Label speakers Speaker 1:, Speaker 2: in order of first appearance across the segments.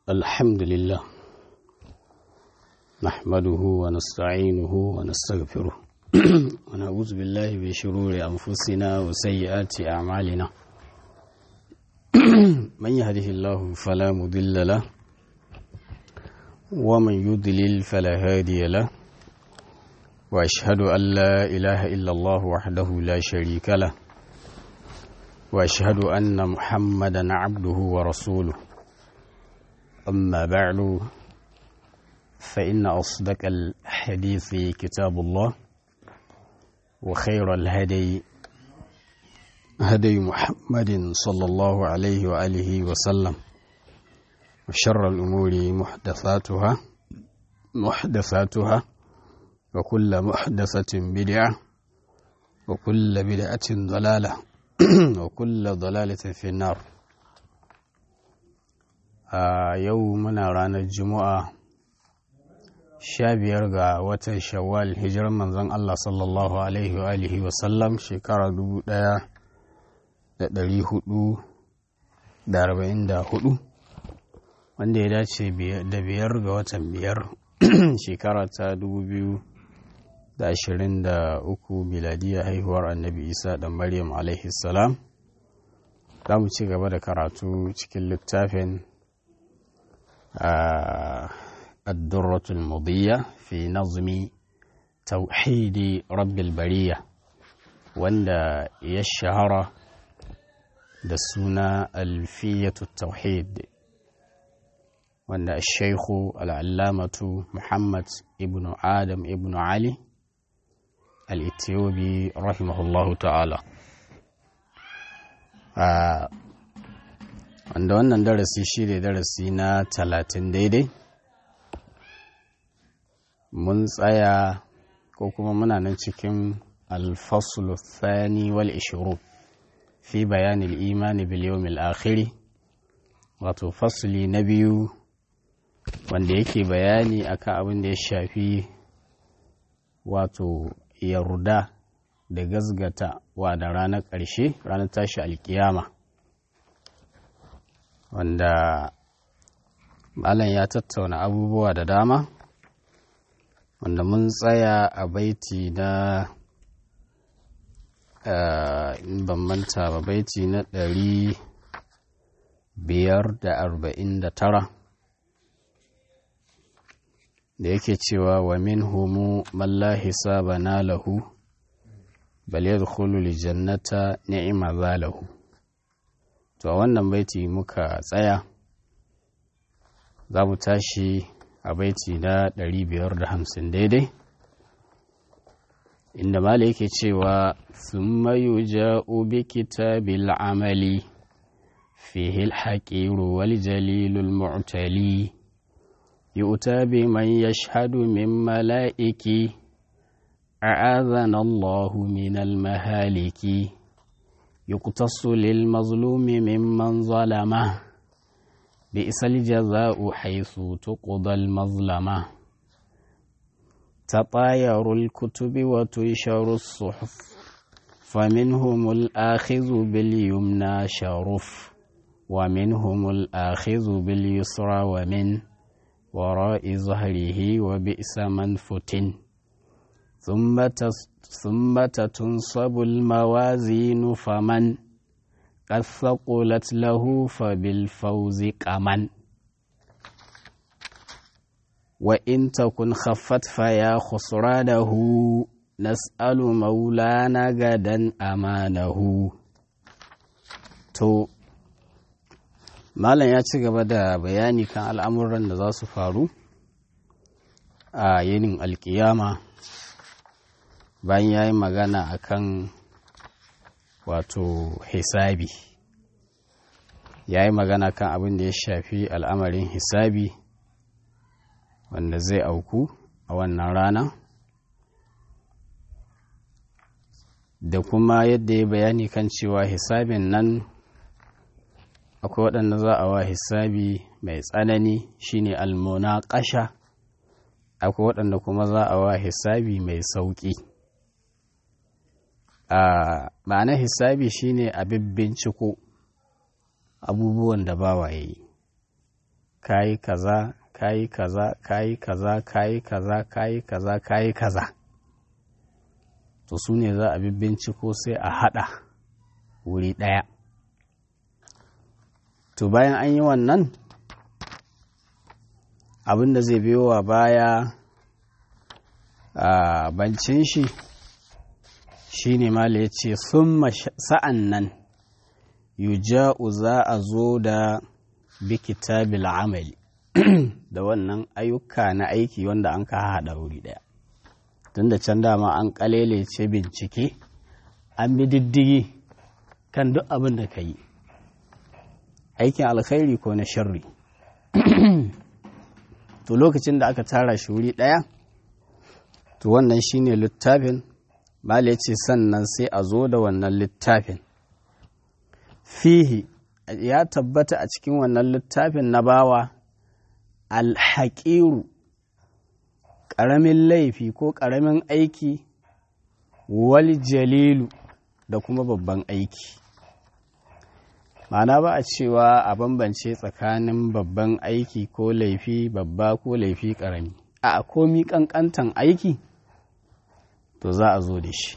Speaker 1: الحمد لله نحمده ونستعينه ونستغفره ونعوذ بالله من شرور أنفسنا وسيئات أعمالنا من يهده الله فلا مضل له ومن يضلل فلا هادي له وأشهد أن لا إله إلا الله وحده لا شريك له وأشهد أن محمدا عبده ورسوله أما بعد فإن أصدق الحديث كتاب الله وخير الهدي هدي محمد صلى الله عليه وآله وسلم وشر الأمور محدثاتها محدثاتها وكل محدثة بدعة وكل بدعة ضلالة وكل ضلالة في النار a yau muna ranar juma'a sha biyar ga watan shawwal hijirar manzon Allah sallallahu alaihi wa alihi wa sallam shekara dubu daya da dari hudu da arba'in da hudu wanda ya dace da biyar ga watan biyar shekara ta dubu biyu da ashirin da uku miladiya haihuwar annabi isa da maryam alaihi salam za mu ci gaba da karatu cikin littafin الدرة المضية في نظم توحيد رب البرية وند يشهر دسونا ألفية التوحيد وند الشيخ العلامة محمد ابن آدم ابن علي الإثيوبي رحمه الله تعالى آه wanda wannan darasi shi ne darasi na talatin daidai mun tsaya ko kuma muna nan cikin alfasulu thani wal ishiru fi bayanin imani biliyomil akhiri wato fasuli na biyu wanda yake bayani akan abin da ya shafi wato yarda da gazgata wa da ranar ƙarshe ranar tashi alkiyama wanda malam ya tattauna abubuwa da dama wanda mun tsaya a baiti na in ban manta ba baiti na ɗari biyar da arba'in da tara da yake cewa wa min humu malla hisaba na lahu bal yadkhulu li jannata ni'ma zalahu to a wannan baiti muka tsaya za mu tashi a baiti na 550 daidai inda mala yake cewa thumma yuja'u bi kitabil amali fihi al-haqiru wal jalilul mu'tali yu'ta bi man yashhadu min mala'iki a'adhana Allahu min al-mahaliki يقتص للمظلوم ممن ظلمه بئس الجزاء حيث تقضى المظلمة تطاير الكتب وتنشر الصحف فمنهم الآخذ باليمنى شرف ومنهم الآخذ باليسرى ومن وراء ظهره وبئس من فتن ثم ثم تنصب الموازين فمن قد ثقلت له فبالفوز كمن وإن تكن خفت فيا خسرانه نسأل مولانا غدا أمانه to malam ya ci gaba da bayani kan al'amuran da za su faru a yinin alkiyama bayan ya yi magana a kan wato hisabi ya yi magana kan abin da ya shafi al'amarin hisabi wanda zai auku a wannan rana da kuma yadda ya bayani kan cewa hisabin nan akwai waɗanda za a wa hisabi mai tsanani shine almona ƙasha akwai waɗanda kuma za a wa hisabi mai sauƙi a ma'anar hisabi shine abin binciko abubuwan da bawa ya yi kayi kaza kayi kaza kayi kaza kayi kaza kayi kaza kayi kaza to su ne za a binciko sai a haɗa wuri ɗaya to bayan an yi wannan abin da zai biyowa baya a bancin shi shi ne mala ya ce sun sa'an nan yuja'u za a zo da bikitabil amali da wannan ayyuka na aiki wanda an ka haɗa wuri ɗaya tun da can dama an ce bincike an bi diddigi kan duk abin da ka yi aikin alkhairi ko na sharri to lokacin da aka tara shi wuri ɗaya to wannan shine littafin bala ya ce sannan sai a zo da wannan littafin fihi ya tabbata a cikin wannan littafin na bawa alhaƙiru ƙaramin laifi ko ƙaramin aiki wal jalilu da kuma babban aiki ma'ana ba a cewa a bambance tsakanin babban aiki ko laifi babba ko laifi ƙarami a komi ƙanƙantan aiki to za a zo da shi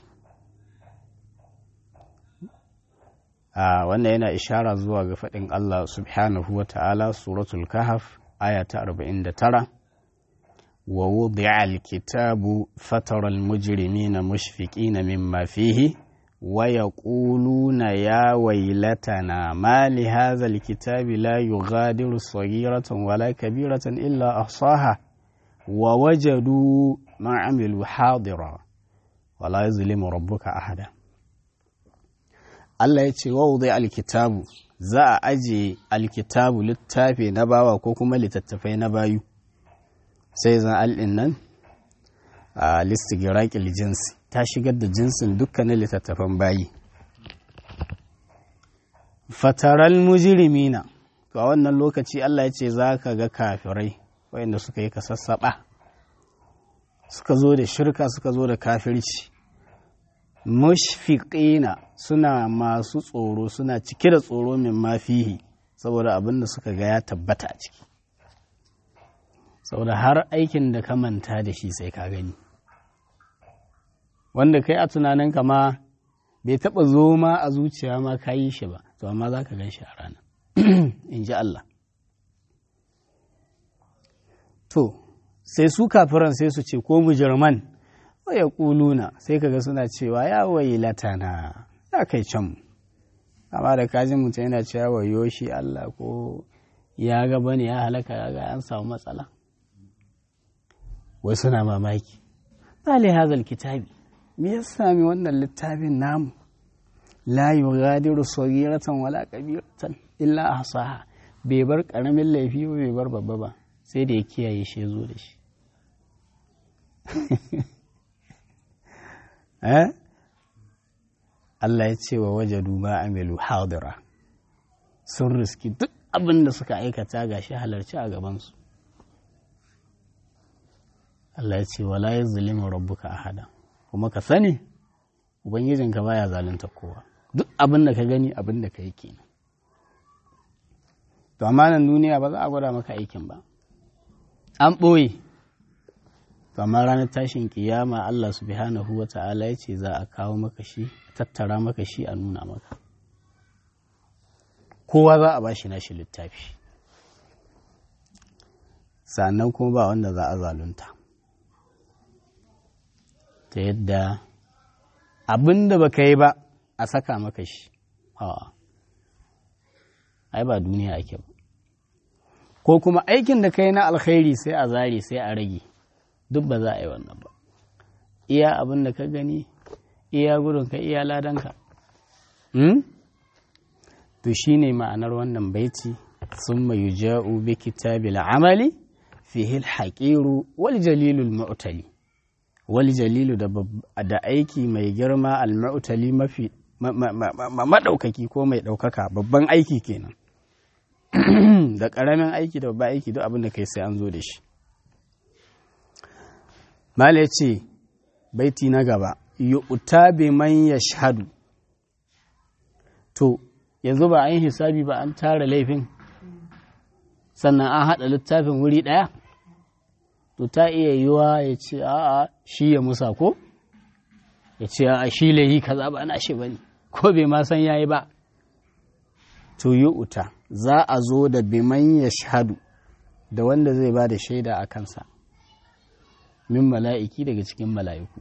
Speaker 1: a wannan yana ishara zuwa ga faɗin Allah subhanahu wa ta'ala suratul kahaf aya ta 49 wa wudi'a alkitabu fatara almujrimina mushfiqina mimma fihi wa yaquluna ya waylatana ma li hadha alkitabi la yughadiru saghiratan wala kabiratan illa ahsaha wa wajadu ma amilu hadira wala yuzlimu rabbuka ahada Allah ya ce wa alkitabu za a aje alkitabu littafi na bawa ko kuma littattafai na bayu sai zan al'in nan a listigiraƙil jinsi ta shigar da jinsin dukkanin littattafan bayi fataral mujirimina to a wannan lokaci Allah ya ce za ka ga kafirai wayanda suka yi kasassaɓa suka zo da shirka suka zo da kafirci mushfiqina suna masu tsoro suna cike da tsoro min mafihi saboda abin da suka ga ya tabbata a ciki saboda har aikin da ka manta da shi sai ka gani wanda kai a tunaninka ma bai taɓa zo ma a zuciya ma ka yi shi ba to amma za ka gan shi a rana in ji Allah to sai su kafiran sai su ce ko mujirman ya ƙuluna sai kaga suna cewa ya wayi latana ya kai can amma da kajin mutum yana cewa wayo shi Allah ko ya ga bane ya halaka ya ga an samu matsala wai suna mamaki bale hazal kitabi me ya sami wannan littafin namu la yughadiru saghiratan wala kabiratan illa ahsaha bai bar karamin laifi ba bai bar babba ba sai da ya kiyaye shi ya zo da shi eh Allah ya ce wa wajadu ma amilu hadira sun riski duk abin da suka aikata ga shi halarci a gabansu Allah ya ce wala ya zulima rabbuka ahada kuma ka sani ubangijinka baya zalunta kowa duk abin da ka gani abin da ka yi kenan to amma nan duniya ba za a gwada maka aikin ba an ɓoye to amma ranar tashin kiyama Allah subhanahu wa ta'ala ya ce za a kawo maka shi tattara maka shi a nuna maka kowa za a bashi nashi littafi sannan kuma ba wanda za a zalunta ta yadda abin da baka yi ba a saka maka shi ai ba duniya ake ba ko kuma aikin da ka yi na alkhairi sai a zare sai a rage duk ba za a yi wannan ba iya abin da ka gani iya gudunka iya ladanka to shi ne ma'anar wannan baiti sun mayu ja'u bi kitabil amali fihil haƙiru wal jalilul mu'tali wal jalilu da aiki mai girma al mu'tali mafi maɗaukaki ko mai ɗaukaka babban aiki kenan da ƙaramin aiki da babban aiki duk abin da kai sai an zo da shi Mala ya ce, baiti na gaba, yu'ta bi man ya shahadu. To, yanzu ba an yi hisabi ba an tara laifin, sannan an haɗa littafin wuri ɗaya to ta iya yiwa ya ce a'a shi ya musa ko ya ce a'a shi layi kaza ba na shi bane ko bai ma san yayi ba to yi uta za a zo da biman ya shahadu da wanda zai ba da shaida a kansa min mala'iki daga cikin mala'iku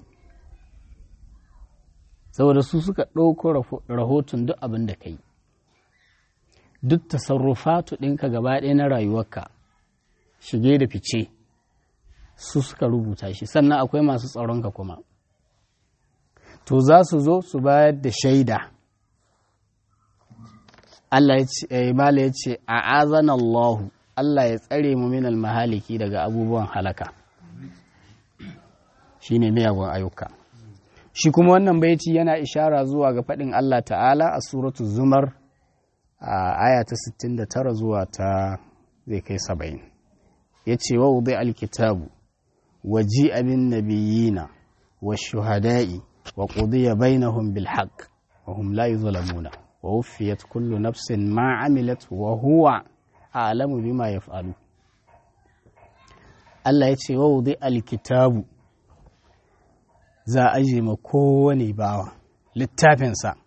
Speaker 1: saboda su suka ɗauko rahoton duk abin da ka yi duk tasarrufatu ɗinka gaba ɗaya na rayuwarka shige da fice su suka rubuta shi sannan akwai masu tsaronka kuma to za su zo su bayar da shaida Allah ya ce Mala ya ce a azana Allahu Allah ya tsare mu min mahaliki daga abubuwan halaka shine miyagun ayyuka shi kuma wannan baiti yana ishara zuwa ga faɗin Allah ta'ala a suratu zumar a aya ta 69 zuwa ta zai kai 70 ya ce wa wuzi alkitabu wa ji abin nabiyina wa shuhada'i wa ƙudiya bainahum bil haqq wa hum la yuzlamuna wa wuffiyat kullu nafsin ma amilat wa huwa a'lamu bima yaf'alu Allah ya ce wa wuzi alkitabu za a je ma kowane bawa littafinsa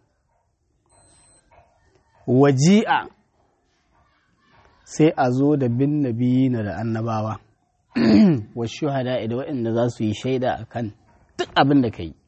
Speaker 1: waji'a sai a zo da bin nabiyina da annabawa wa shuhada da waɗanda za su yi shaida a kan duk abin da ka yi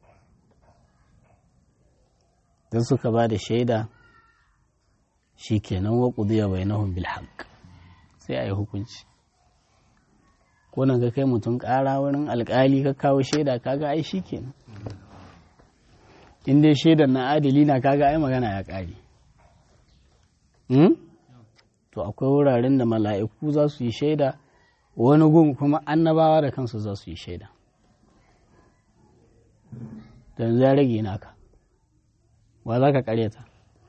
Speaker 1: don suka ba da shaida shi kenan wa ƙudiya bai nahun bilhaq sai a yi hukunci ko nan ka kai mutum ƙara wurin alƙali ka kawo shaida kaga ai shi kenan in dai shaidar na adali na kaga ai magana ya ƙare to akwai wuraren da mala'iku za su yi shaida wani gun kuma annabawa da kansu za su yi shaida don ya rage naka wa za ka karyata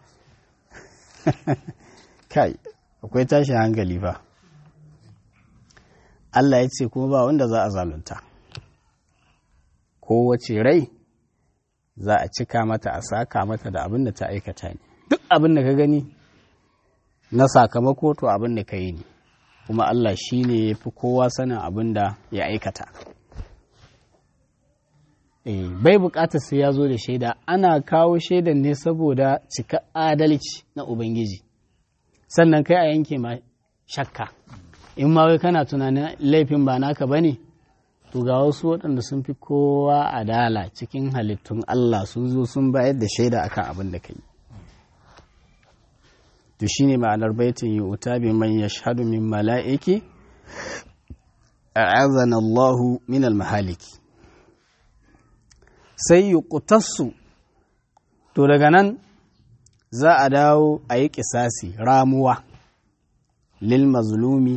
Speaker 1: kai akwai tashin hankali ba Allah ya ce kuma ba wanda za a zalunta kowace rai za a cika mata a saka mata da abin da ta aikata ne duk abin da ka gani na sakamako to abin da ka yi ne kuma Allah shi ne ya fi kowa sanin abin da ya aikata e, bai bukatar sai ya zo da shaida ana kawo shaidan ne saboda cika adalci na Ubangiji sannan kai a yanke ma shakka in ma wai kana tunanin laifin ba naka ba ne to ga wasu waɗanda sun fi kowa adala cikin halittun Allah sun zo sun bayar da shaida akan abin da ka yi to shine ma'anar baitin yi uta bi man yashhadu min mala'iki a'azana Allahu min al-mahaliki sai yuqtassu to daga nan za a dawo a yi kisasi ramuwa lil mazlumi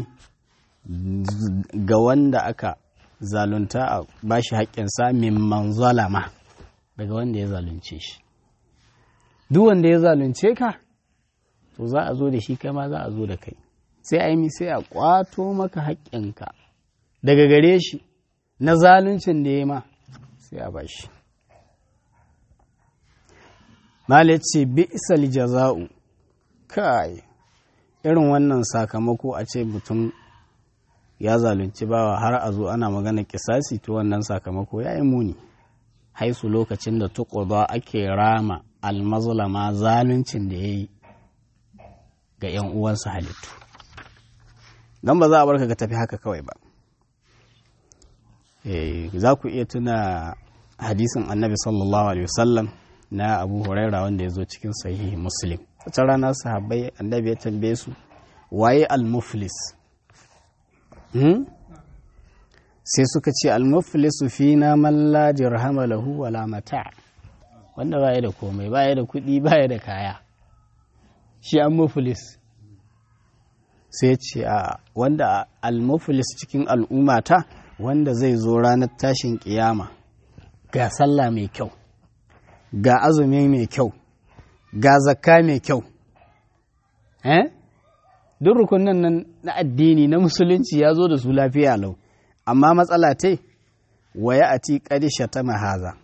Speaker 1: ga wanda aka zalunta a bashi haƙƙinsa mimman zalama daga wanda ya zalunce shi duk wanda ya zalunce ka to za a zo da shi kai ma za a zo da kai sai a yi sai a kwato maka haƙƙinka daga gare shi na zaluncin da ya ma sai a bashi Malit ce bi'sal jaza'u kai irin wannan sakamako a ce mutum ya zalunci bawa har a zo ana magana kisasi to wannan sakamako ya yi muni haisu lokacin da tuƙuda ake rama almazlama zaluncin da ya yi ga 'yan uwansa halittu don ba za a barka ka tafi haka kawai ba za ku iya tuna hadisin annabi sallallahu alaihi wasallam na abu huraira wanda ya zo cikin sahihi muslim wata rana sahabbai annabi ya tambaye su waye al-muflis sai suka ce al-muflisu fina man la dirhama lahu wala mata wanda baya da komai baya da kuɗi baya da kaya shi an muflis sai ce a wanda al-muflis cikin al'ummata wanda zai zo ranar tashin kiyama ga sallah mai kyau ga azumi mai kyau ga zakka mai kyau eh duk rukunin nan na addini na musulunci ya zo da su lafiya lau amma matsala te waya a ti ƙadisha ta mahaza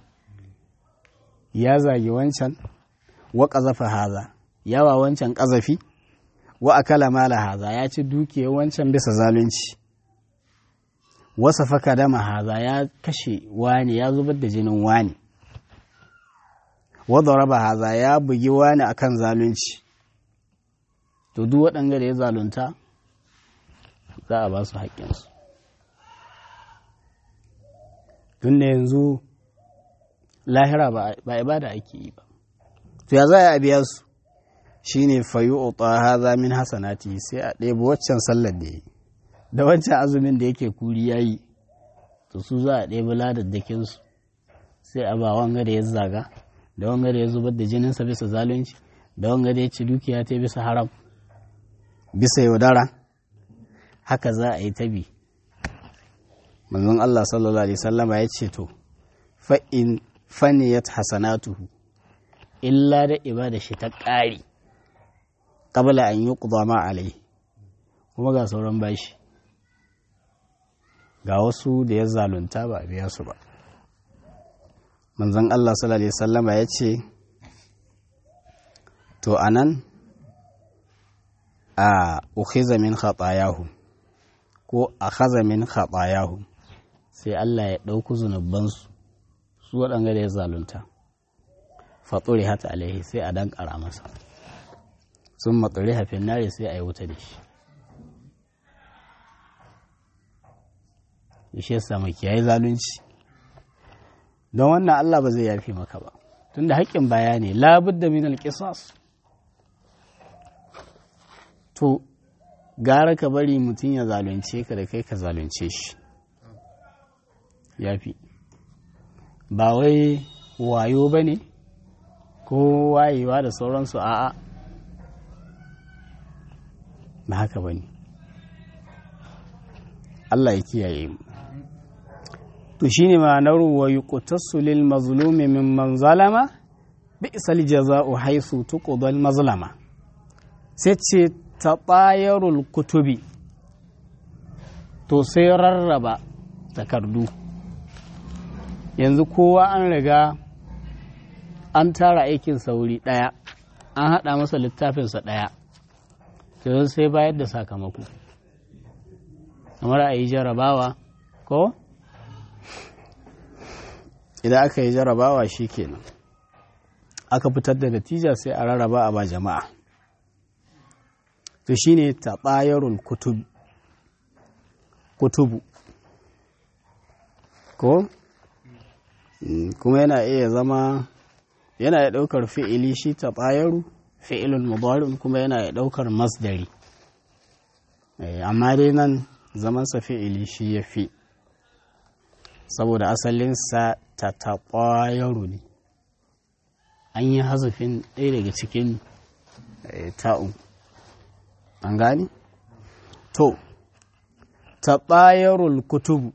Speaker 1: ya zagi wancan wa ƙazafa haza yawa wancan ƙazafi wa akala mala haza ya ci dukiya wancan bisa zalunci wasa faka dama haza ya kashe wani ya zubar da jinin wani wadda raba haza ya bugi wani akan zalunci to duk waɗanda da ya zalunta za a ba su haƙƙinsu tun da yanzu lahira ba ibada ake yi ba to ya za a biya su shine fayu uta haza min hasanati sai a ɗebi waccan sallar da yi da wancan azumin da yake kuri ya yi to su za a ɗebi ladaddakinsu sai a ba wanga da ya zaga da wanga da ya zubar da jininsa bisa zalunci da wanga da ya ci dukiya ta bisa haram bisa yaudara haka za a yi tabi manzon Allah sallallahu alaihi sallama ya ce to fa'in faniyat hasanatuhu illa da ibada shi ta ƙari qabla an yi ma alai kuma ga sauran bashi ga wasu da ya zalunta ba a biya su ba manzon Allah sallallahu alaihi sallama ya ce to anan a ukhiza min khatayahu ko akhadha min khatayahu sai Allah ya ɗauku zunubansu su waɗanga da ya zalunta fatsuri hata alaihi sai a dankara masa sun matsuri hafin nare sai a yi wuta da shi shi yasa mai kiyaye zalunci don wannan Allah ba zai yafi maka ba tunda haƙƙin baya ne labudda min alƙisas to gara ka bari mutum ya zalunce ka da kai ka zalunce shi yafi ba wai wayo ba ne ko wayewa da sauransu a'a ba haka ba ne Allah ya kiyaye mu to shine ma'anar wa yuqtasu lil mazlumi mimman zalama bi'sal jaza'u haythu tuqdal mazlama sai ce taɓayarul kutubi to sai rarraba takardu yanzu kowa an riga an tara aikin sauri ɗaya an haɗa masa littafinsa ɗaya yanzu sai bayar da sakamako kamar a yi jarabawa ko idan aka yi jarabawa shi kenan aka fitar da natija sai a rarraba a ba jama'a to shine taɓayarul kutubu ko kuma yana iya zama yana iya ɗaukar fi'ili shi taɓayaru fi'ilul mudari kuma yana iya ɗaukar masdari amma dai nan zamansa fi'ili shi ya fi saboda asalinsa ta taɓayaru ne an yi hazafin ɗaya daga cikin ta'un an gani? to taɓayarul kutubu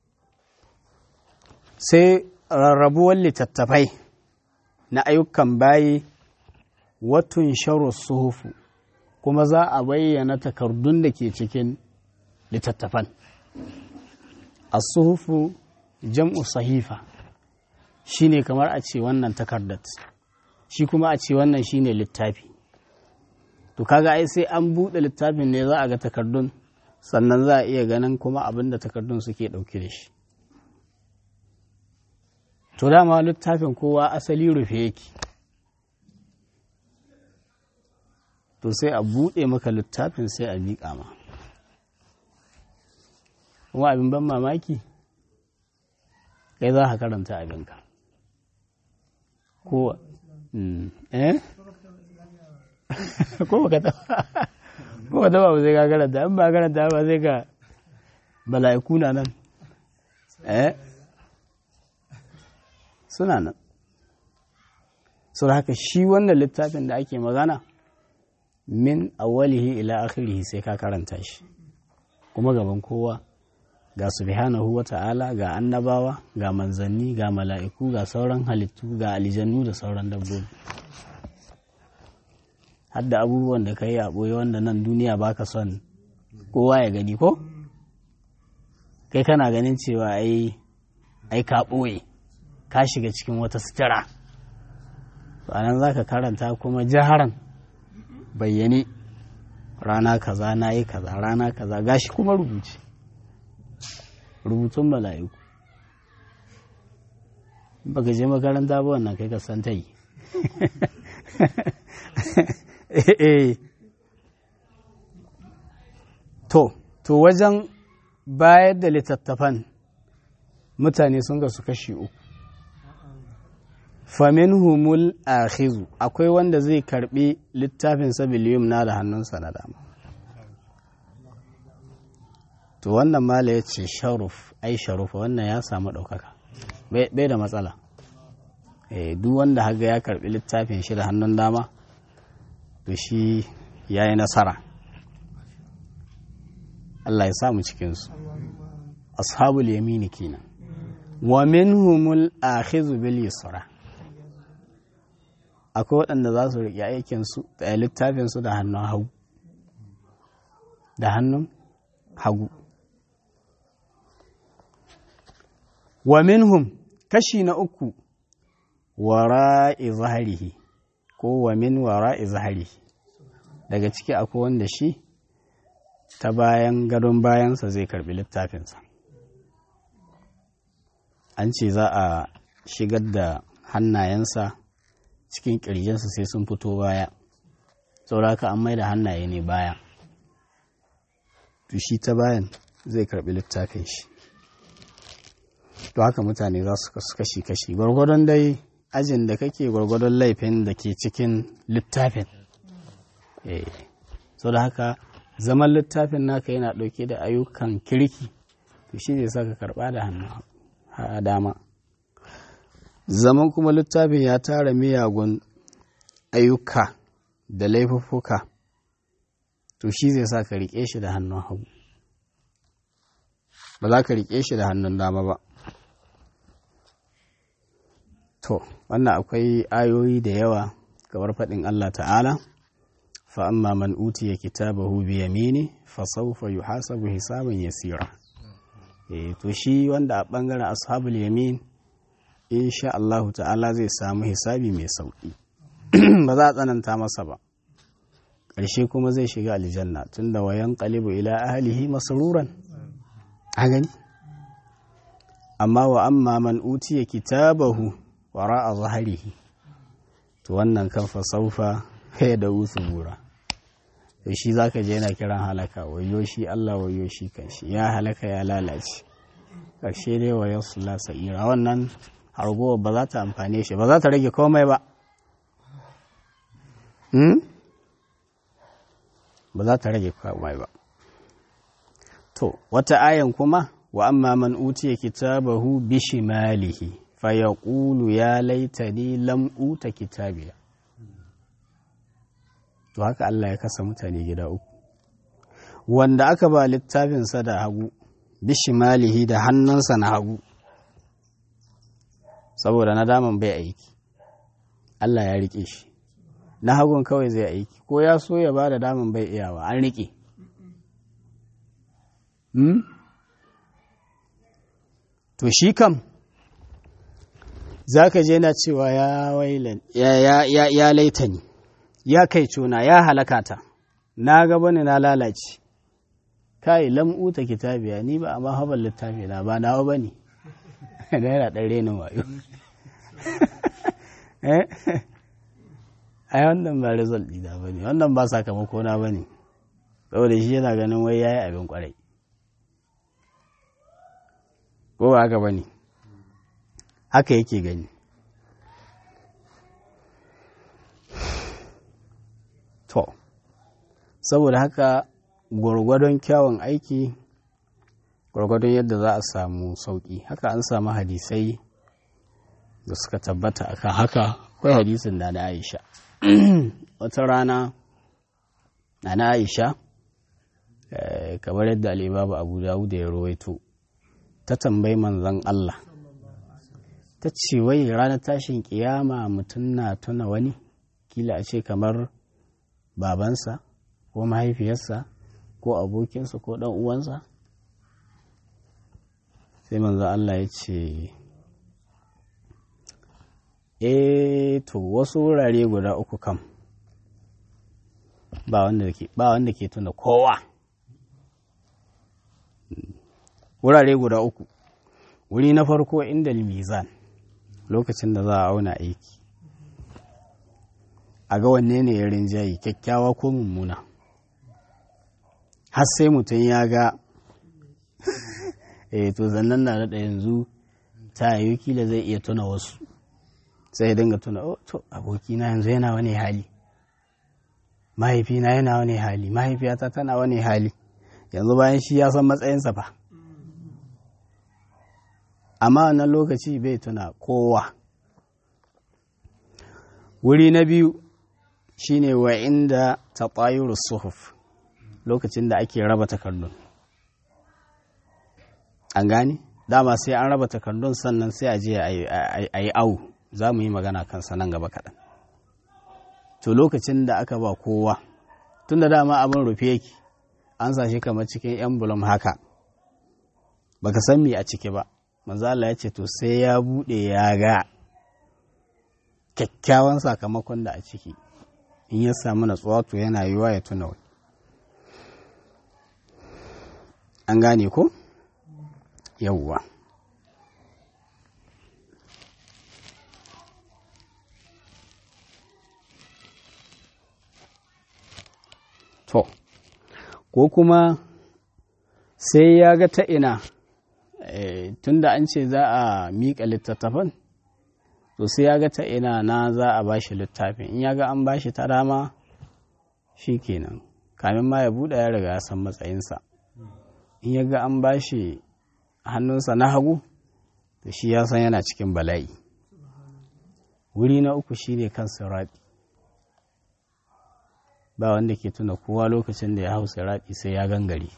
Speaker 1: sai rarrabuwar littattafai na ayyukan bayi watun sharu suhufu kuma za a bayyana takardun da ke cikin littattafan as-suhufu jam'u sahifa shine kamar a ce wannan takardat shi kuma a ce wannan shine littafi to kaga ai sai an buɗe littafin ne za a ga takardun sannan za a iya ganin kuma abin da takardun suke ɗauke da shi to dama littafin kowa asali rufe yake to sai a buɗe maka littafin sai a miƙa ma kuma abin ban mamaki kai za ka karanta abinka ko eh ko baka taba ko baka taba ba sai ka karanta in ba karanta ba sai ka bala'iku na nan eh suna nan so haka shi wannan littafin da ake magana min awwalihi ila akhirihi sai ka karanta shi kuma gaban kowa ga subhanahu wa ta'ala ga annabawa ga manzanni ga mala'iku ga sauran halittu ga aljannu da sauran dabbobi hadda abubuwan da ka yi a ɓoye wanda nan duniya baka son kowa ya gani ko kai kana ganin cewa ai ai ka ɓoye ka shiga cikin wata sutura to anan za ka karanta kuma jaharan bayyane rana kaza na yi kaza rana kaza gashi kuma rubuce rubutun mala'iku baka je makaranta ba wannan kai ka san ta yi to to wajen bayar da littattafan mutane sun gasu kashi uku famin humul akhizu akwai wanda zai karbi littafin sabiliyum na da hannunsa na dama to wannan mala ya ce sharuf ai sharufa wannan ya samu ɗaukaka bai da matsala duk wanda haga ya karbi littafin shi da hannun dama to shi ya yi nasara Allah ya samu cikinsu ashabul yamini kenan wa minhumul akhizu bil yusra akwai waɗanda za su riƙe aikinsu da littafinsu da hannun hagu da hannun hagu wa minhum kashi na uku wara'i zaharihi ko wa min wara'i zaharihi daga ciki akwai wanda shi ta bayan gadon bayansa zai karbi littafinsa an ce za a shigar da hannayensa cikin ƙirjinsa sai sun fito baya sauraka an mai da hannaye ne baya to shi ta bayan zai karbi littafin shi to haka mutane za su kasu kashi-kashi gwargwadon dai ajin da kake gwargwadon laifin da ke cikin littafin so da haka zaman littafin naka yana ɗauke da ayyukan kirki to shi zai saka karɓa da hannu a dama zaman kuma littafin ya tara miyagun ayyuka da laifuffuka to shi zai sa ka riƙe shi da hannun hagu ba za ka riƙe shi da hannun dama ba to wannan akwai ayoyi da yawa kamar faɗin Allah ta'ala fa amma man utiya kitabahu bi yamini fa sawfa yuhasabu hisaban yasira eh to shi wanda a bangaren ashabul yamin insha Allah ta'ala zai samu hisabi mai sauki ba za a tsananta masa ba ƙarshe kuma zai shiga aljanna tunda wayan qalibu ila ahlihi masruran a gani amma wa amma man utiya kitabahu wara a zaharihi to wannan kan fasaufa ya da bura to shi zaka je yana kiran halaka wayo shi Allah wayo shi kanshi ya halaka ya lalace ƙarshe dai wa yasla sa'ira wannan hargowa ba za ta amfane shi ba za ta rage komai ba ba za ta rage komai ba to wata ayan kuma wa amma man utiya kitabahu bishimalihi fayaqulu ya laitani lam uta kitabiya to haka Allah ya kasa mutane gida uku wanda aka ba littafinsa da hagu bishimalihi da hannunsa na hagu saboda na daman bai aiki Allah ya rike shi na hagun kawai zai aiki ko ya so ya ba da daman bai iyawa an rike to shi kam za ka je na cewa ya wailan ya laita ni ya kai cuna ya halakata na gaba ne na lalace kai lam'uta kitabiya ni ba amma haɓar littafi na ba nawa ba ne da yana ɗan renin wayo ai wannan ba result ɗina ba ne wannan ba sakamako na ba ne saboda shi yana ganin wai ya yi abin kwarai ko ba haka ba ne haka yake gani to saboda haka gwargwadon kyawun aiki gwargwadon yadda za a samu sauƙi haka an samu hadisai da suka tabbata akan haka akwai hadisin da na aisha wata rana na na aisha kamar yadda alibabu abu dawud ya rawaito ta tambayi manzon Allah ta ce wai ranar tashin kiyama mutum na tuna wani kila a ce kamar babansa ko mahaifiyarsa ko abokinsa ko ɗan uwansa sai manzo Allah ya ce e to wasu wurare guda uku kam ba wanda ke ba wanda ke tuna kowa wurare guda uku wuri na farko inda mizan lokacin da za a auna aiki a ga wanne ne ya rinjaye kyakkyawa ko mummuna har sai mutum ya ga eh to zannan na da yanzu ta yi kila zai iya tuna wasu sai ya dinga tuna oh to abokina yanzu yana wani hali mahaifina yana wani hali mahaifiyata tana wani hali yanzu bayan shi ya san matsayinsa fa amma wannan lokaci bai tuna kowa wuri na biyu shine wa inda taɓayuru suhuf lokacin da ake raba takardun an gane dama sai an raba takardun sannan sai a je a yi awu za mu yi magana kansa nan gaba kaɗan to lokacin da aka ba kowa tun da dama abin rufe yake an sa shi kamar cikin emblem haka baka san me a ciki ba manzala ya ce to sai ya buɗe ya ga kyakkyawan sakamakon da a ciki in ya samu natsuwa to yana yiwa ya tuna wani an gane ko yawwa to ko kuma sai ya ga ta ina tunda an ce za a miƙa littattafan to sai ya ga ta ina na za a bashi littafin in ya ga an bashi ta dama shi kenan kamin ma ya buɗe ya riga ya san matsayinsa in ya ga an bashi hannunsa na hagu to shi ya san yana cikin bala'i wuri na uku shine kan siraɗi ba wanda ke tuna kowa lokacin da ya hau siraɗi sai ya gangare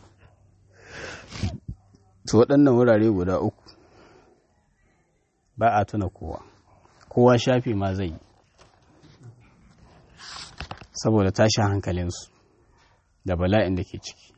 Speaker 1: to waɗannan wurare guda uku ba a tuna kowa kowa shafi ma zai yi saboda tashin hankalinsu da bala'in da ke ciki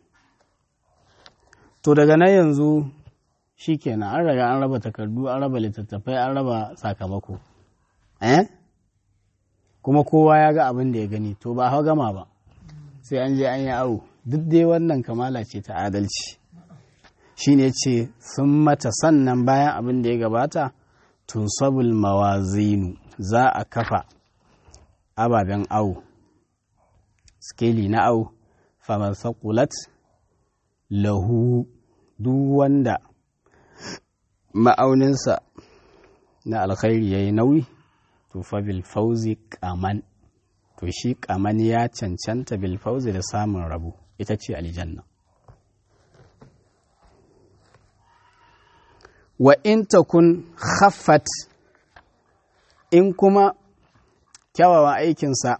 Speaker 1: to daga nan yanzu shi kenan an raga an raba takardu an raba littattafai an raba sakamako eh kuma kowa ya ga abin da ya gani to ba hau gama ba sai an je an yi awo duk dai wannan kamala ce ta adalci shine ce sun mata sannan bayan abin da ya gabata tunsabul mawazinu za a kafa ababen awo skeli na awo faman sakulat lahu duk wanda ma'auninsa na alkhairi ya yi nauyi to fa bil fauzi kaman to shi kaman ya cancanta bil fauzi da samun rabu ita ce aljanna wa in takun khaffat in kuma kyawawan aikinsa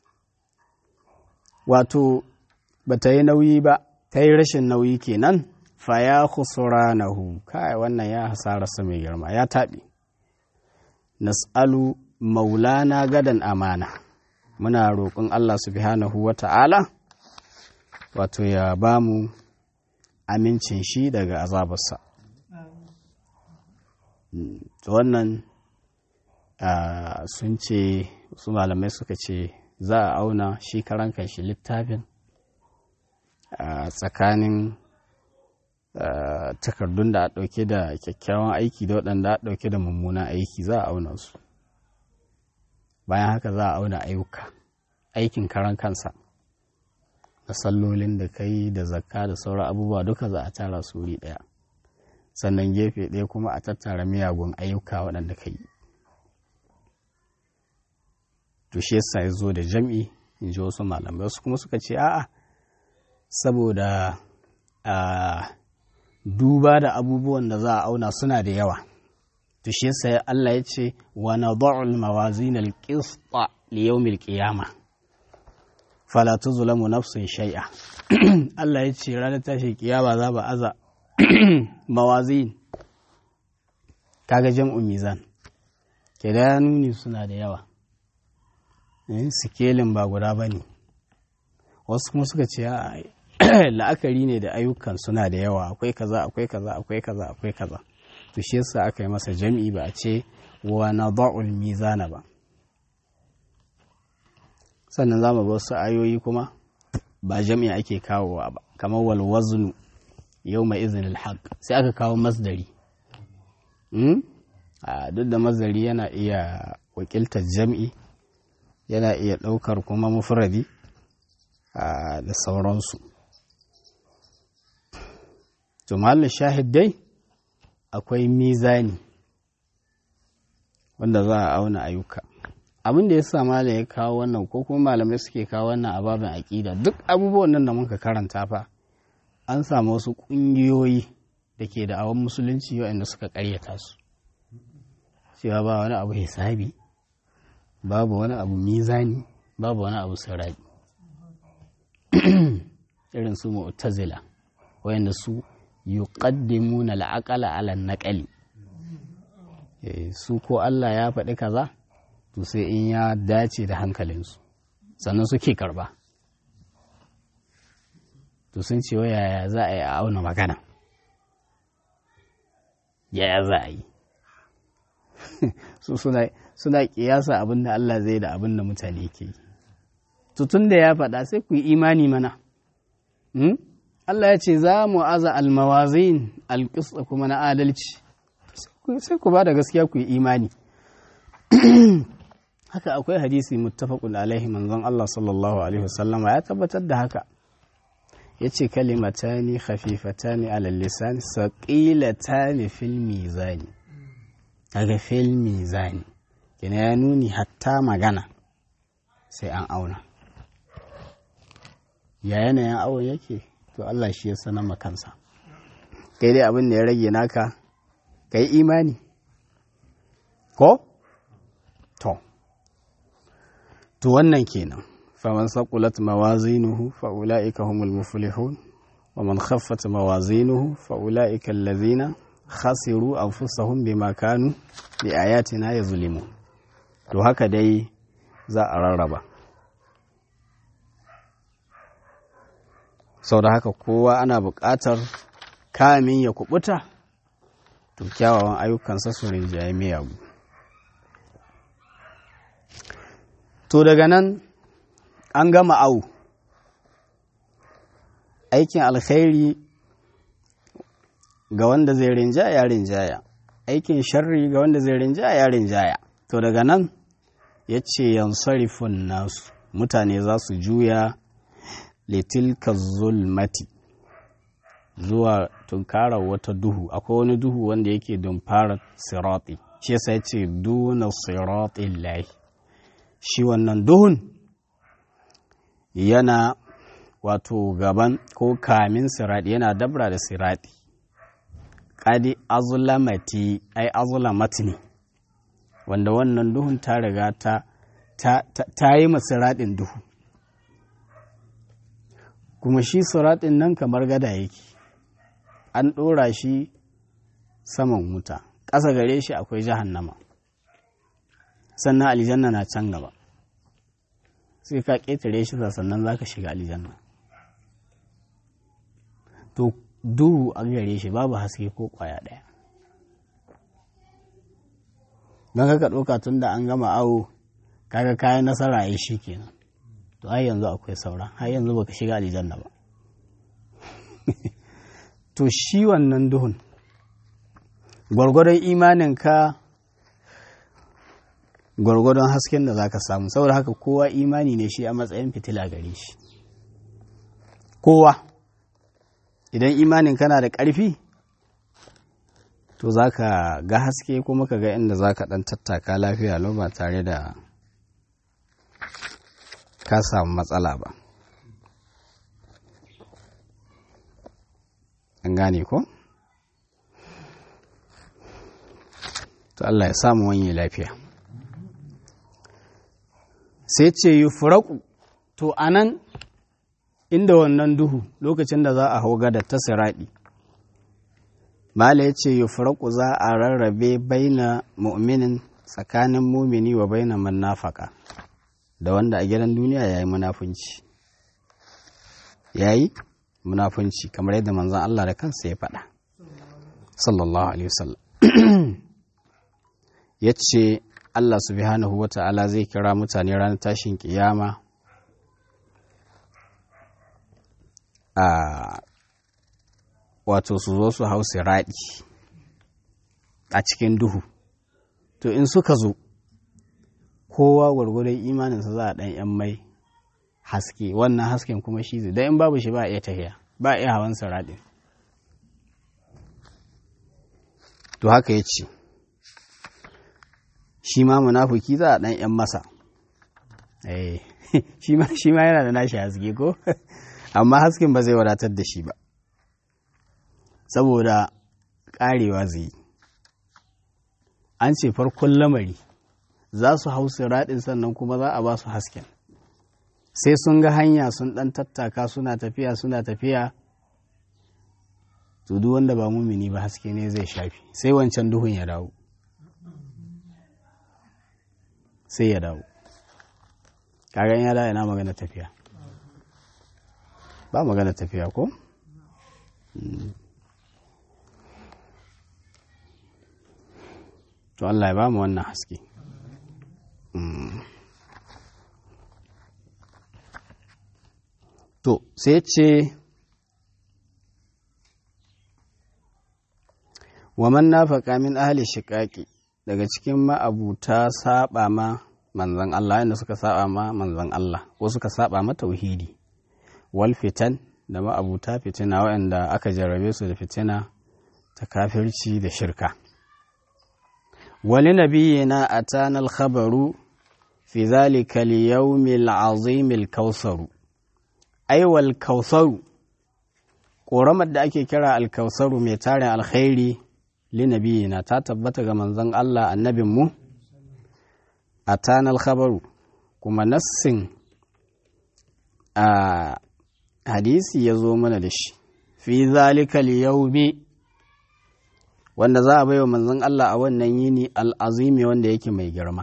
Speaker 1: wato ba ta yi nauyi ba ta yi rashin nauyi kenan fa ya khusranahu kai wannan ya hasararsa mai girma ya taɓi nas'alu maulana gadan amana muna roƙon Allah subhanahu wa ta'ala wato ya ba mu amincin shi daga azabarsa wannan sun ce su malamai suka ce za a auna shi karan shi littafin tsakanin takardun da a ɗauke da kyakkyawan aiki da waɗanda a ɗauke da mummunan aiki za a auna su bayan haka za a auna ayyuka aikin karan kansa da sallolin da kai da zakka da sauran abubuwa duka za a tara su wuri ɗaya sannan gefe ɗaya kuma a tattara miyagun ayyuka waɗanda ka yi to shi yasa ya zo da jam'i in ji wasu malamai wasu kuma suka ce a'a saboda a duba da abubuwan da za a auna suna da yawa to shi yasa Allah ya ce wa nad'u al-mawazin al-qista li yawm al-qiyamah fala tuzlamu nafsun shay'a Allah ya ce ranar tashi kiyama za ba aza mawazin kaga jam'u mizan ke da nuni suna da yawa sikelin ba guda ba ne wasu kuma suka ce la'akari ne da ayyukan suna da yawa akwai kaza akwai kaza akwai kaza akwai kaza to shi yasa aka yi masa jam'i ba a ce wa nada'ul mizana ba sannan za mu ga wasu ayoyi kuma ba jami'a ake kawowa ba kamar wal waznu yau mai izinin haq sai aka kawo masdari duk da masdari yana iya wakiltar jam'i yana iya ɗaukar kuma mufradi da sauransu to mahallin shahid dai akwai mizani wanda za a auna ayyuka abin da ya sa malam ya kawo wannan ko kuma malamai suke kawo wannan a babin aƙida duk abubuwan nan da muka karanta fa an samu wasu ƙungiyoyi da ke da awon musulunci waɗanda suka ƙaryata su cewa ba wani abu hisabi babu wani abu mizani babu wani abu sirabi irin su mu'tazila wayanda su yuqaddimuna al-aqala ala naqali su ko Allah ya faɗi kaza to sai in ya dace da hankalinsu sannan suke karba to sun ce yaya za a yi a auna magana yaya za a yi su suna kiyasa abin da Allah zai da abin da mutane ke yi tutun da ya faɗa sai ku yi imani mana Allah ya ce za mu aza almawazin alƙisa kuma na adalci sai ku ba da gaskiya ku yi imani haka akwai hadisi muttafaqun alaihi manzon Allah sallallahu alaihi wasallama ya tabbatar da haka yace kalimatani khafifatani ala lisan saqilatani fil mizani kaga fil mizani kina ya nuni hatta magana sai an auna ya yanayin awon yake to Allah shi ya sanar makansa kai dai abin da ya rage naka kai imani ko to to wannan kenan faman saqulat mawazinuhu fa ulaika humul muflihun wa man khaffat mawazinuhu fa ulaika allazina khasiru anfusahum bima kanu bi ayatina yazlimun to haka dai za a rarraba sau da haka kowa ana buƙatar kamin ya kubuta to kyawawan ayyukansa su rinjaye miyagu to daga nan an gama au aikin alkhairi ga wanda zai rinjaya rinjaya aikin sharri ga wanda zai rinjaya rinjaya to daga nan ya ce yansarifun nasu mutane za su juya litilka zulmati zuwa tunkarar wata duhu akwai wani duhu wanda yake don fara sirati shi yasa ya ce duna siratin lahi shi wannan duhun yana wato gaban ko kamin sirati yana dabra da sirati kadi azulamati ai azulamati ne wanda wannan duhun ta riga ta ta yi masiraɗin duhu kuma shi siraɗin nan kamar gada yake an ɗora shi saman wuta ƙasa gare shi akwai jahannama sannan aljanna na can gaba sai ka ƙetare shi sannan za ka shiga aljanna to duhu a gare shi babu haske ko ƙwaya ɗaya don kaka ɗauka tun da an gama awo kaga kayan nasara ya shi kenan to har yanzu akwai saura har yanzu baka shiga aljanna ba to shi wannan duhun gwargwadon imaninka gwargwadon hasken da zaka samu saboda haka kowa imani ne shi a matsayin fitila gare shi kowa idan imanin kana da ƙarfi to za ka ga haske kuma ka ga inda za ka ɗan tattaka lafiya lau ba tare da ka samu matsala ba an gane ko? to Allah ya samu wani lafiya sai ce yi furaku to anan inda wannan duhu lokacin da za a hau gada ta siraɗi Mala ya ce yufraku za a rarrabe baina mu'minin tsakanin mumini wa baina manafaka da wanda a gidan duniya ya yi munafunci ya yi munafunci kamar yadda manzan Allah da kansa ya faɗa sallallahu alaihi wasallam ya ce Allah subhanahu wa ta'ala zai kira mutane ranar tashin kiyama a wato su zo su hau raɗi a cikin duhu to in suka zo kowa gwargwadon imaninsa za a ɗan yan mai haske wannan hasken kuma shi zai don in babu shi ba a iya tafiya ba a iya hawan raɗin to haka ya ce shi ma munafuki za a ɗan yan masa shi ma yana da nashi haske ko amma hasken ba zai wadatar da shi ba saboda ƙarewa zai yi an ce farkon lamari za su hau raɗin sannan kuma za a ba su hasken sai sun ga hanya sun ɗan tattaka suna tafiya suna tafiya to duk wanda ba mumini ba haske ne zai shafi sai wancan duhun ya dawo sai ya dawo kagan ya dawo yana magana tafiya ba magana tafiya ko? to Allah ya ba mu wannan haske to sai ce wa man nafaka min ahli shiqaqi daga cikin ma'abuta saba ma manzon Allah inda suka saba ma manzon Allah ko suka saba ma tauhidi wal fitan da ma'abuta fitina waɗanda aka jarrabe su da fitina ta kafirci da shirka wani nabiyina atana al-khabaru fi zalika al-yawm al-azim al-kausaru ai wal kausaru ƙoramar da ake kira al-kausaru mai tarin alkhairi li nabiyina ta tabbata ga manzon Allah annabinmu atana al-khabaru kuma nassin a hadisi ya zo mana da shi fi zalika al-yawmi wanda za a baiwa manzon Allah a wannan yini al'azimi wanda yake mai girma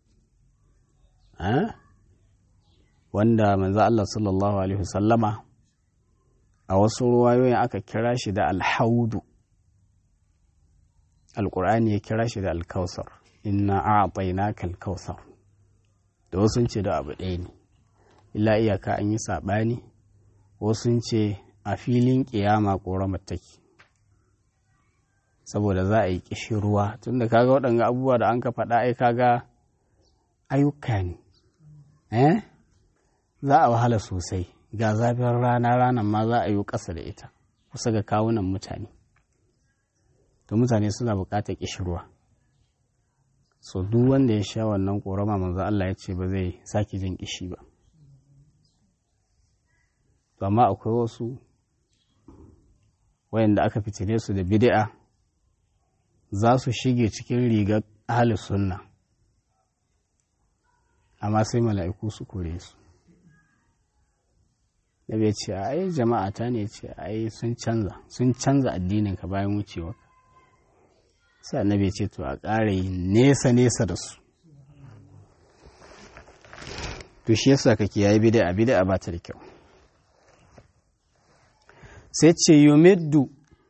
Speaker 1: wanda manzon Allah sallallahu alaihi wasallama a wasu ruwayoyin aka kira shi da alhaudu alƙur'ani ya kira shi da alkausar inna a'tainaka alkausar da wasu ce da abu ɗaya ne illa iyaka an yi saɓani wasu ce a filin ƙiyama ƙoramar take saboda za a yi ƙishi ruwa tunda kaga waɗanga abubuwa da an ka faɗa ai kaga ayyuka ne eh za a wahala sosai ga zafin rana ranar ma za a yi ƙasa da ita kusa ga kawunan mutane to mutane suna buƙatar ƙishi ruwa so duk wanda ya sha wannan ƙorama manzo Allah ya ce ba zai sake jin ƙishi ba to amma akwai wasu wayanda aka fitine su da bid'a za su shige cikin rigar ahli sunna amma sai mala'iku su kore su da bai ce ai jama'a ta ne ce ai sun canza sun canza addinin ka bayan wucewa sai annabi ce to a ƙara yi nesa nesa da su to shi yasa kake yayi bid'a bid'a ba ta da kyau sai ce yumiddu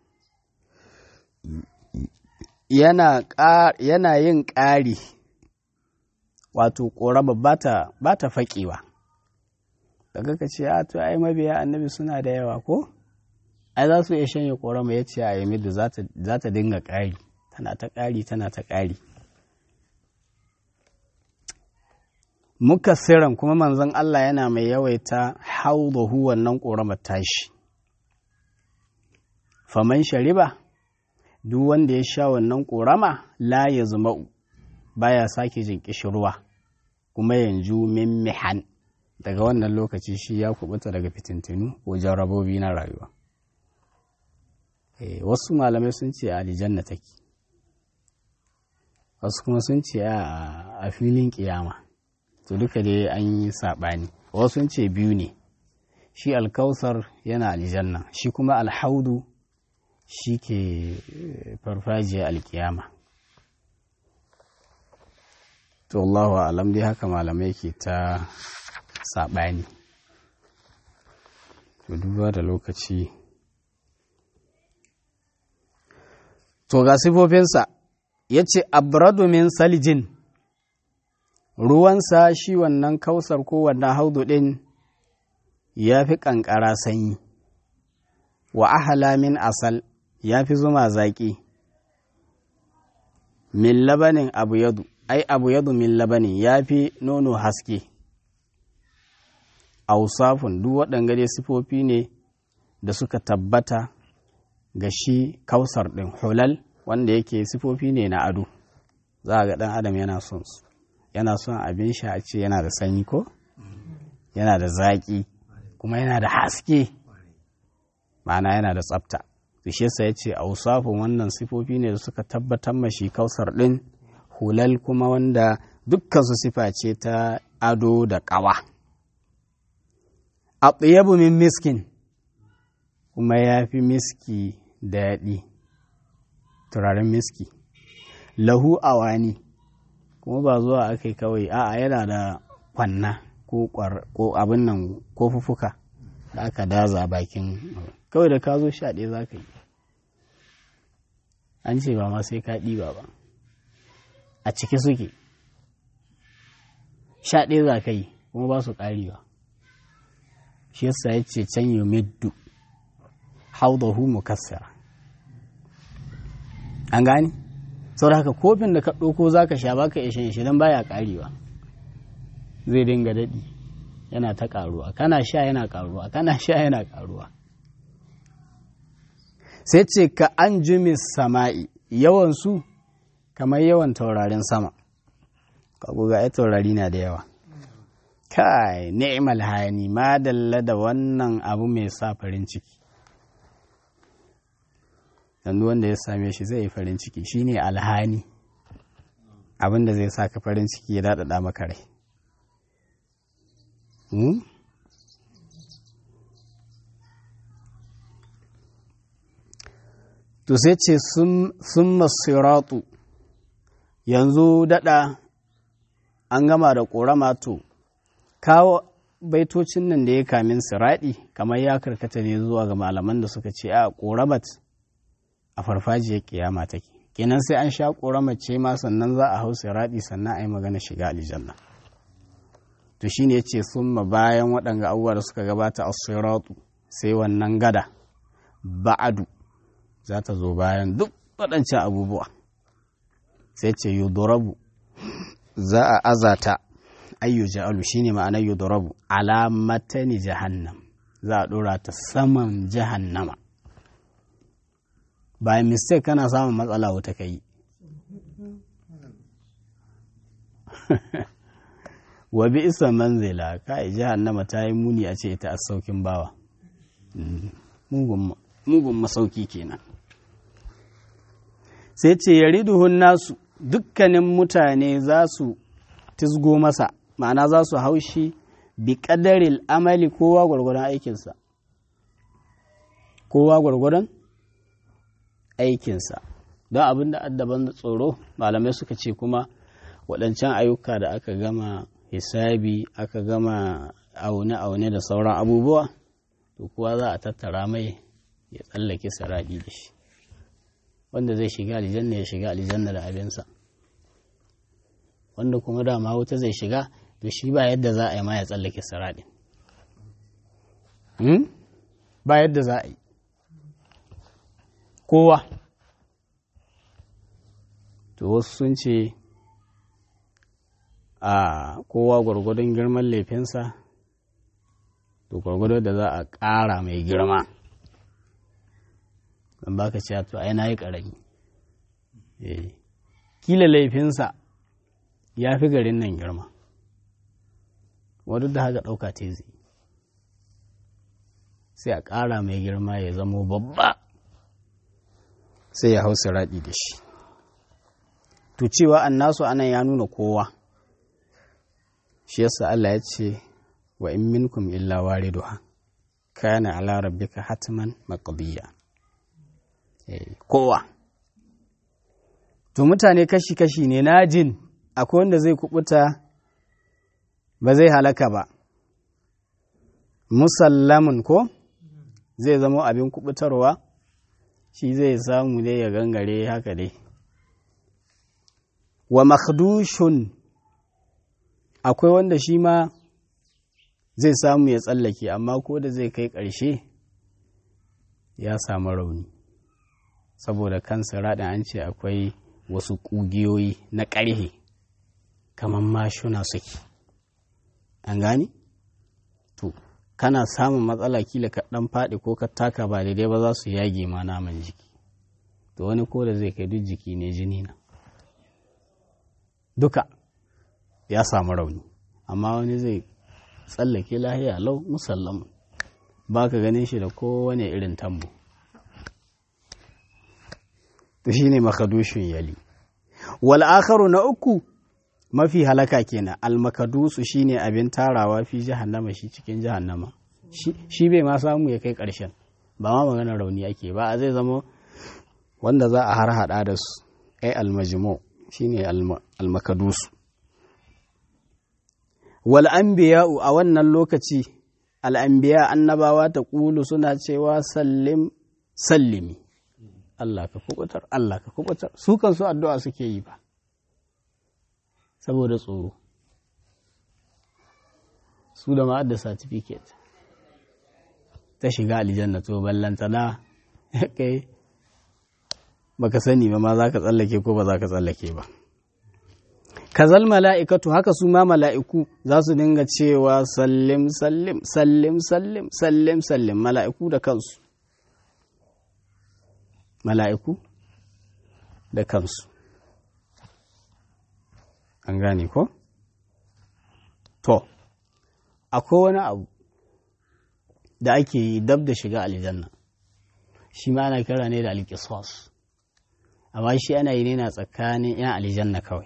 Speaker 1: yana yin ƙari wato ƙorama ba ta faƙewa daga ka ce a to ai mabiya annabi suna da yawa ko ai za su iya shanye ƙorama ya ce a yamiddu za ta dinga ƙari tana ta ƙari tana ta ƙari muka siran kuma manzon Allah yana mai yawaita haudahu wannan ƙoramar tashi faman shariba duk wanda ya sha wannan ƙorama la ya zuma'u baya sake jin ƙishirwa kuma yanzu min mihan daga wannan lokaci shi ya kubuta daga fitintinu ko jarabobi na rayuwa wasu malamai sun ce a aljanna take wasu kuma sun ce a filin kiyama to duka dai an yi saɓani wasu sun ce biyu ne shi alkausar yana aljanna shi kuma alhaudu shi ke farfajiyar alkiyama to Allahu alam dai haka malamai ke ta saɓani to duba da lokaci to ga sifofinsa ya ce abradu min salijin ruwansa shi wannan kausar ko wannan haudu ɗin ya fi ƙanƙara sanyi wa ahala min asal ya fi zuma zaƙi min labanin abu yadu ai abu yadu min labanin ya fi nono haske ausafun duk waɗanga dai sifofi ne da suka tabbata ga shi kausar ɗin hulal wanda yake sifofi ne na ado za a ga ɗan adam yana son su yana son abin sha a ce yana da sanyi ko yana da zaƙi kuma yana da haske ma'ana yana da tsafta shi yasa ya ce ausafun wannan sifofi ne da suka tabbatar mashi kausar ɗin hulal kuma wanda dukkan su sifa ce ta ado da ƙawa a min miskin kuma ya fi miski daɗi turaren miski lahu awani kuma ba zuwa aka yi kawai a'a yana da kwanna ko abin nan ko fufuka da aka daza bakin kawai da ka zo sha ɗaya za ka yi an ce ba ma sai ka ɗiba ba a ciki suke sha ɗaya za ka yi kuma ba su ƙarewa shi yasa ya ce can yi middu haudahu mukassara an gani saboda haka kofin da ka ɗauko za ka sha baka ishe shi don baya ƙarewa zai dinga daɗi yana ta ƙaruwa kana sha yana ƙaruwa kana sha yana ƙaruwa sai ce ka an jumi sama'i yawan su kamar yawan taurarin sama kago ga ai taurari na da yawa kai ni'mal hani ma dalla da wannan abu mai sa farin ciki yanzu wanda ya same shi zai yi farin ciki shine alhani abin da zai sa ka farin ciki ya daɗaɗa maka rai to sai ce sun masiratu yanzu daɗa an gama da ƙorama to kawo baitocin nan da ya kamin siraɗi kamar ya karkata ne zuwa ga malaman da suka ce a ƙoramat a farfajiyar kiyama take kenan sai an sha ƙoramar ce ma sannan za a hau siraɗi sannan a yi magana shiga aljanna to shine ya ce summa bayan waɗanga abubuwa da suka gabata a siratu sai wannan gada ba'adu za ta zo bayan duk waɗancan abubuwa sai ce yudorabu za a azata ayyu ja'alu shine ma'anar yudorabu alamatani jahannam za a ɗora ta saman jahannama bayan mistake kana samun matsala wuta ka yi wa bi isa manzila kai jahannama ta yi muni a ce ita a saukin bawa mugun masauki kenan sai ce ya riduhun nasu dukkanin mutane za su tisgo masa ma'ana za su haushi bi ƙadaril amali kowa gwargwadon aikinsa kowa gwargwadon aikinsa don abin da addaban tsoro malamai suka ce kuma waɗancan ayyuka da aka gama hisabi aka gama aune-aune da sauran abubuwa to kuwa za a tattara mai ya tsallake saraɗi da shi wanda zai shiga aljanna ya shiga aljanna da abinsa wanda kuma dama wuta zai shiga to shi ba yadda za a yi ma ya tsallake saraɗi ba yadda za a yi kowa to wasu sun ce a kowa gwargwadon girman laifinsa to gwargwado da za a ƙara mai girma don baka ce to ai na yi ƙarami kila laifinsa ya fi garin nan girma wadda da haka ɗauka te zai sai a ƙara mai girma ya zamo babba sai ya hau siraɗi da shi to cewa annasu anan ya nuna kowa shi yasa Allah ya ce wa in minkum illa wariduha kana ala rabbika hatman maqdiya kowa to mutane kashi-kashi ne na jin akwai wanda zai kubuta ba zai halaka ba musallamun ko zai zama abin kubutarwa shi zai samu dai ya gangare haka dai wa makhdushun akwai wanda shi ma zai samu ya tsallake amma ko da zai kai ƙarshe ya samu rauni saboda kan siraɗin an ce akwai wasu ƙugiyoyi na ƙarhe kamar mashuna suke an gani to kana samun matsala kila ka ɗan faɗi ko ka taka ba daidai ba za su yage ma naman jiki to wani ko da zai kai duk jiki ne jini na duka ya samu rauni amma wani zai tsallake lahiya lau musallamu ba ka ganin shi da kowane irin tambo to shine makadushin yali wal akharu na uku mafi halaka kenan al makadusu shine abin tarawa fi jahannama shi cikin jahannama shi bai ma samu ya kai karshen ba ma magana rauni ake ba a zai zama wanda za a har hada da su ai al majmu shine al makadusu wal anbiya'u a wannan lokaci al anbiya annabawa ta kulu suna cewa sallim sallimi Allah ka kubutar Allah ka kubutar su kan su addu'a suke yi ba saboda tsoro su da ma'adda certificate ta shiga aljanna to ballantana kai baka sani ba ma za ka tsallake ko ba za ka tsallake ba kazal mala'ikatu haka su ma mala'iku za su dinga cewa sallim sallim sallim sallim sallim sallim mala'iku da kansu mala'iku da kansu. An gane ko? To, akwai wani abu da ake yi dab da shiga aljanna, shi ma ana kira ne da alƙiswas, amma shi ana yi ne na tsakanin ‘yan aljanna kawai.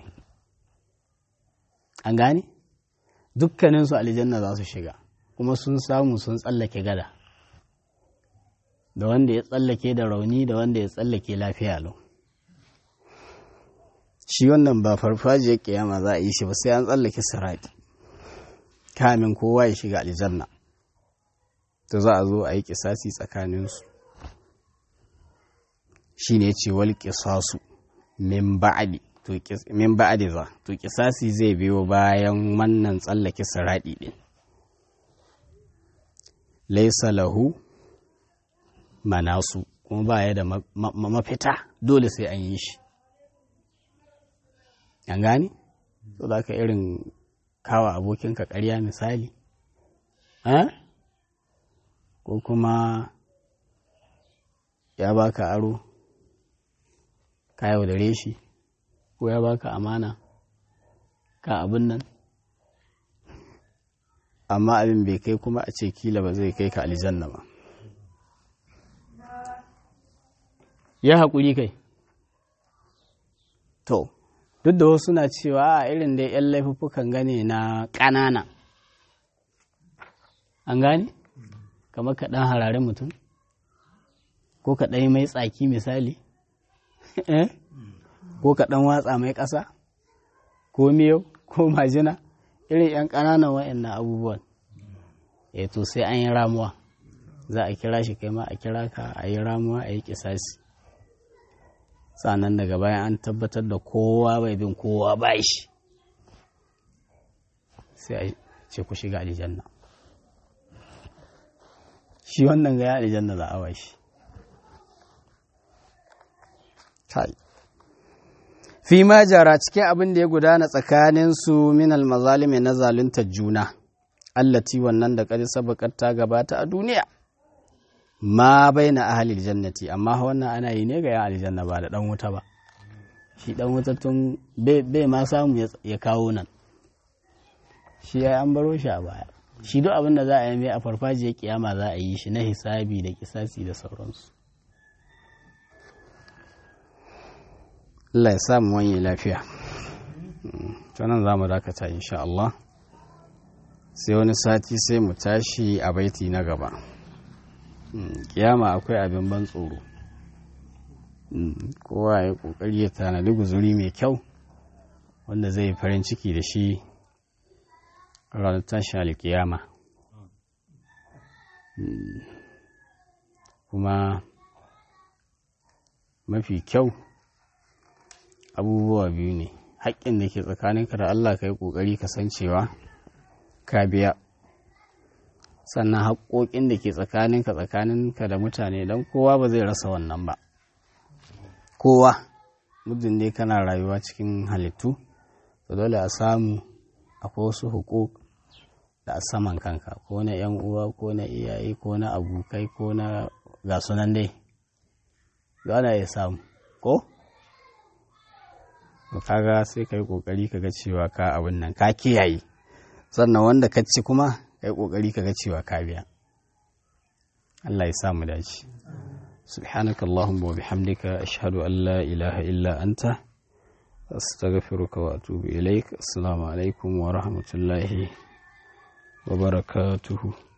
Speaker 1: An gane? Dukkaninsu aljanna za su shiga, kuma sun samu sun tsallake gada. da wanda ya tsallake da rauni da wanda ya tsallake lafiya lau shi wannan ba farfajiyar kiyama za a yi shi ba sai an tsallake sirati kamin kowa ya shiga aljanna to za a zo a yi kisasi tsakaninsu shi ne ce wal kisasu min ba'adi min ba'adi za to kisasi zai biyo bayan wannan tsallake sirati din laisa lahu manasu kuma ba ya da mafita dole sai an yi shi an gani? so da ka irin kawa abokinka karya misali ko kuma ya baka aro ka yaudare shi ko ya baka amana ka abin nan amma abin bai kai kuma a ce kila ba zai kai ka aljanna ba ya haƙuri kai to duk da wasu na cewa a irin da 'yan laifuffukan gane na ƙanana an gane kamar ka ɗan harare mutum ko ka ɗan mai tsaki misali ko ka ɗan watsa mai ƙasa ko miyau ko majina irin 'yan ƙananan wa'annan abubuwan e to sai an yi ramuwa za a kira shi kai ma a kira ka a yi ramuwa a yi kisasi sannan daga bayan an tabbatar da kowa bai bin kowa ba shi sai a ce ku shiga aljanna shi wannan ga ya aljanna za a wa shi fi ma jara cikin abin da ya gudana tsakaninsu min almazalimi na zaluntar juna allati wannan da kadi sabakar ta gabata a duniya ma bai na ahalil jannati amma wannan ana yi ne ga yan aljanna ba da dan wuta ba shi dan wuta tun bai ma samu ya kawo nan shi ya an baro shi a baya shi duk abin da za a yi mai a farfajiyar kiyama za a yi shi na hisabi da kisasi da sauransu Allah ya samu wani lafiya nan za mu dakata insha Allah sai wani sati sai mu tashi a baiti na gaba kiyama akwai abin ban tsoro kowa ya kokari ya tanadi guzuri mai kyau wanda zai farin ciki da shi ranar tashin alkiyama kuma mafi kyau abubuwa biyu ne haƙƙin da ke tsakaninka da Allah ka yi ƙoƙari ka san cewa ka biya sannan haƙoƙin da ke tsakaninka tsakaninka da mutane don kowa ba zai rasa wannan ba kowa muddin dai kana rayuwa cikin halittu to dole a samu akwai wasu hukuk da a saman kanka ko na yan uwa ko na iyaye ko na abokai ko na ga sunan dai ana ya samu ko kaga sai ka yi kokari ka ga cewa ka abin nan ka kiyaye sannan wanda ka ci kuma ka yi kokari ka ga cewa ka biya Allah ya samu dace سبحانك اللهم وبحمدك أشهد أن لا إله إلا أنت أستغفرك وأتوب إليك السلام عليكم ورحمة الله وبركاته